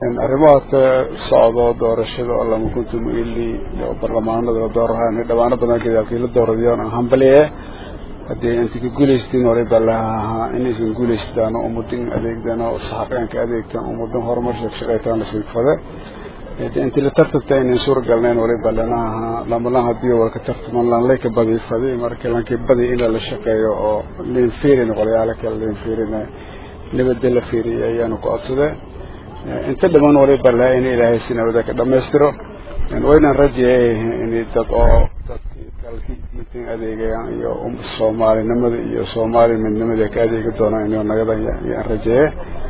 arrimahaadka socdo doorashada oo lama kuntum ili oo barlamaanada la doorahaan dhawaano badan gadaalkii la dooradayoon aan hambaliye haddii inta ka guulaystiin hore baa laha ahaa inaysan guulaystaan oo ummadin adeegdan oo saxaqeenka adeegtaan ummadan horumar shaqshaqaytaan la siigfade intii la tartanta inayn suuragalnayn hore baa lana ahaa lamalan haddii walka tartaman lanlayka badi fadi marka lankii badi in la shaqeeyo oo liin fiirin qolyaalo kale liin fiirin nabadda la fiiriyay ayaanu ku codsadee inta dhiman waliba laha in ilaahay si nabada ka dhamaystiro waynan rajeeyay in dad oo dadkii dalkii diintan adeegayaan iyo soomaalinimada iyo soomaali midnimada ka adeegi doonaan inuu nagada yaan rajeeye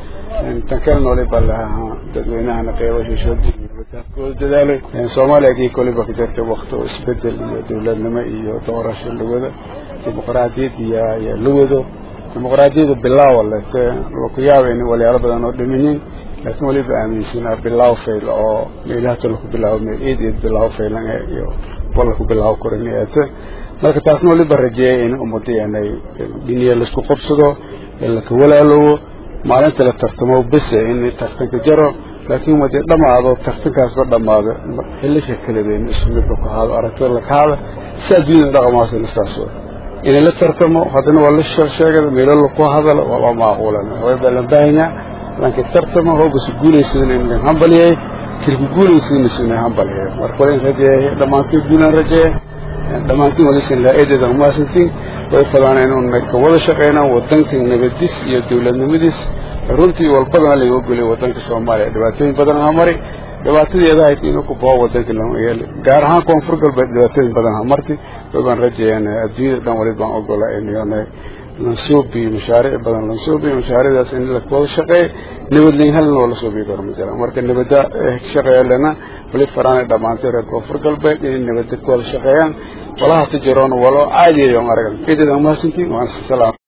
tan kalena waliba laha dadweynahana qeybashooshoodkooda dadaalay soomaaliya kii koliba ka jirtay wakti oo isbedel iyo dawladnimo iyo doorasho lawado dimuqraadiyad iyo iyo lawado dimuqraadiyada bilaawa lete ku yaaba in walyaalo badan oo dhimanyin laakiin waliba aaminsanaa bilaaw fayl oo meelaha laku bilaabo meel eed eed bilaaw faylan iyo wala ku bilaabo koraneete marka taasna waliba rajeeyay in ummadeenay dhiniya laisku qabsado laka walaalowo maalinta la tartamo bese in tartanka jaro laakiin wadii dhamaado tartankaasba dhamaado xilisha kaladeyn isku midba ku haado aragtida laka hada si adduunyada dhaqamaasina saas in la tartamo haddana waa la sheegada meelo laku hadalo waa loo maaquulan waliba la baahanyaa laakiin tartama hoogasu guulaysadin in hambaliyay kilku guulaysadinasuna hambaliyay marka wala in rajeeyay dhammaantiin guulan rajeeye dhammaantiin walisan laa-eedeeda umaasantiin way fadaan inuun ka wada shaqeynaan wadanka nabadis iyo dawladnimadiis runtii walbadana laga ogolay wadanka soomaaliya dhibaatooyin badan ha mari dhibaatadeeda ahayd inuu ku bao wadanka lama yeeli gaar ahaan koonfur galbeed dhibaatooyin badan ha marti waybaan rajeeyaan adduunyada dhan wali baan ogola inyoona lansuubi mashaariic badan lansuubi mashaariicdaas in lawada shaqeey nabadlayn halna oo la suubiyi karo ma jiraan marka nabadda shaqeeya lena wali faraanay dhammaantay reer koonfur galbeed inay nabadda ku wada shaqeeyaan walaha tijiroona walo caadiyayo aragan eedeeda umahadsantiin waan salaam